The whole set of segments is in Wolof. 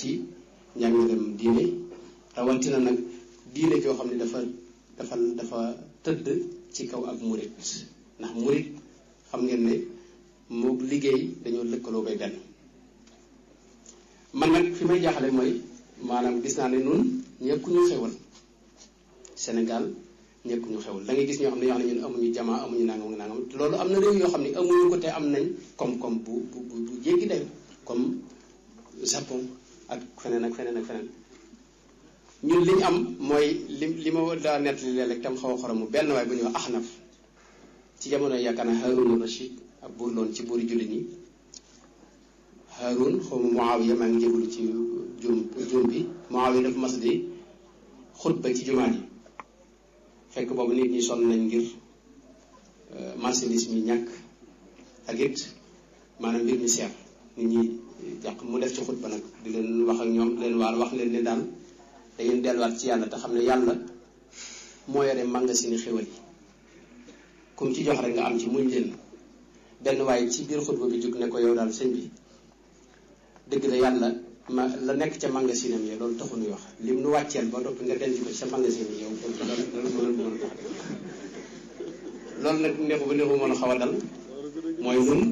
ci njàngalem diine rawatina nag diine joo xam ne dafa dafa dafa tëdd ci kaw ak murit ndax murit xam ngeen ne moo liggéey dañoo lëkkaloo bay benn man nag fi may jaaxale mooy maanaam gis naa ne nun ñëkku ñu xewal Sénégal ñëkku ñu xewal da ngay gis ñoo xam ne yoo xam ne ñun amuñu jamaa amuñu nangam nangam loolu am na réew yoo xam ne amuñu ko te am nañ koom-koom bu bu bu bu jéggi dayo comme Japon ak feneen ak feneen ak feneen ñun li ñu am mooy li li ma daa nettali léeg-léeg tam xaw a xoromu benn waay bu ñuy wax Axnaf ci jamono yaakaar naa Haroun Rachid ab buur loon ci buuri jullit ñi Haroun xaw ma Muawiya maa ngi jégalu ci jum jum bi Muawiya dafa mas di xutba ci jumaa ji fekk boobu nit ñi sonn nañ ngir marchandise mi ñàkk ak it maanaam mbir mi seer nit ñi jàq mu def ci xutba nag di leen wax ak ñoom di leen waar wax leen ne daal da ngeen delluwaat ci yàlla te xam ne yàlla moo yore magasin xéwal yi kum ci jox rek nga am ci muñ leen benn waaye ci biir xutba bi jóg ne ko yow daal sëñ bi dëgg la yàlla ma la nekk ca magasinam yi loolu taxu nuy wax lim nu wàcceel ba noppi nga denc ko ci sa magasin yi yow loolu loolu nag neexu ba neexu mën a xaw a dal mooy nun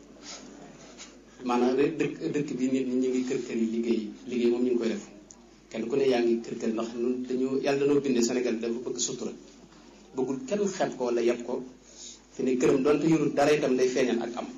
maanaam dëkk dëkk bi nit ñi ñu ngi kër kër yi liggéey liggéey moom ñu ngi koy def kenn ku ne yaa ngi kër kër ndax nun dañu yàlla dañoo bindee Sénégal dafa bëgg sutura bëggul kenn xeeb ko wala yeb ko fi ne këram donte yorul dara itam day feeñal ak am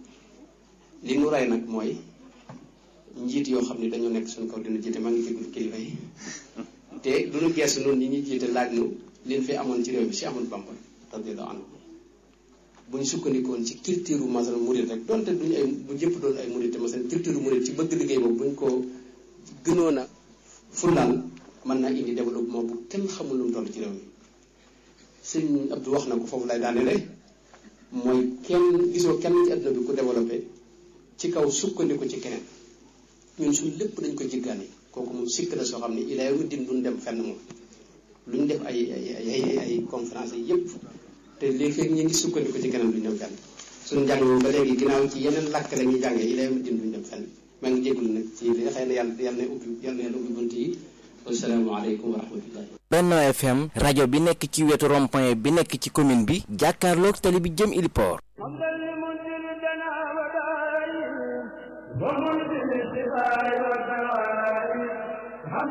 li nu rey nag mooy njiit yoo xam ne dañoo nekk suñu kaw dina jiite maa ngi jégul kilifa yi te du ñu geesu noonu ñi ñuy jiite laaj nu liñ fi amoon ci réew mi si amul Bamba radiyallahu anhu bu ñu sukkandikoon ci culture masal murid rek donte duñu ay bu jëpp doon ay murid te masal culture murid ci bëgg liggéey boobu bu ñu ko gënoon a fullaal mën naa indi développement bu kenn xamul lu mu toll ci réew mi sëñ Abdou wax na ko foofu lay daanele mooy kenn gisoo kenn ci àdduna bi ku développé ci kaw sukkandiku ci keneen ñun suñ lépp dañ ko jiggaani kooku moom sikk la soo xam ne ilaa yow mi din duñ dem fenn moom lu ñu def ay ay ay ay conférence yi yëpp te léegi fekk ñu ngi sukkandiku ci keneen duñ dem fenn suñu njàng moom ba léegi ginnaaw ci yeneen làkk la ñuy jàngee ilaa yow mi din duñ dem fenn maa ngi jégalu nag ci li xëy na yàlla yàlla na ubbi yàlla na ubbi bunt yi wasalaamaaleykum wa rahmatullahi Benno FM rajo bi nekk ci wetu rond-point bi nekk ci commune bi jàkkaarloog tali bi jëm Iliport